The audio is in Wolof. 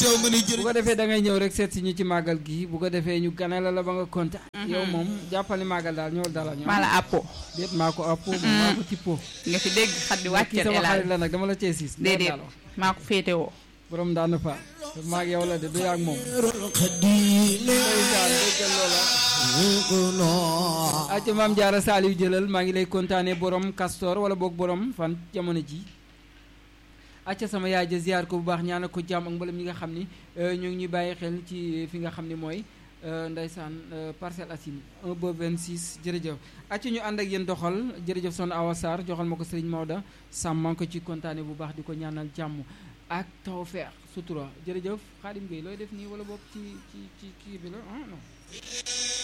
teew nga ni bu jërëjëf ko defee da ngay ñëw rek seet si ñu ci màggal gi bu ko defee ñu ganale la ba nga kontaan yow moom jàppali màggal daal ñëwal dalal ñëw maa la àppo déet maa ko appo moom maa ko tippoo nga fi dégg xat di kii wàcceel sama xarit elaal la nag dama la cee siis déedéet daal maa ko féetewoo borom daan fa maag yow la de du yaag moom xadim ndeysaan déggal loola ko noo acca maam jaara saaliw jëlal maa ngi lay kontaane borom castor wala boog borom fan jamono ji acca sama yaay ja ziar ko bu baax ñaanal ko jàmm ak mbalam ñi nga xam ni euh, ñu ngi ñuy bàyyi xel ci fi nga xam ni mooy euh, ndeysaan euh, Parcelles Assainies 1 ba 26 jërëjëf acca ñu ànd ak yéen doxal jërëjëf son Awa Sarr joxal ma ko Serigne Maodo Sam maa ngi ko ci kontaane bu baax di ko ñaanal jàmm ak tawfeex sutura jërëjëf Xaadim Gueye looy def nii wala boog ci ci ci kii bi la ah non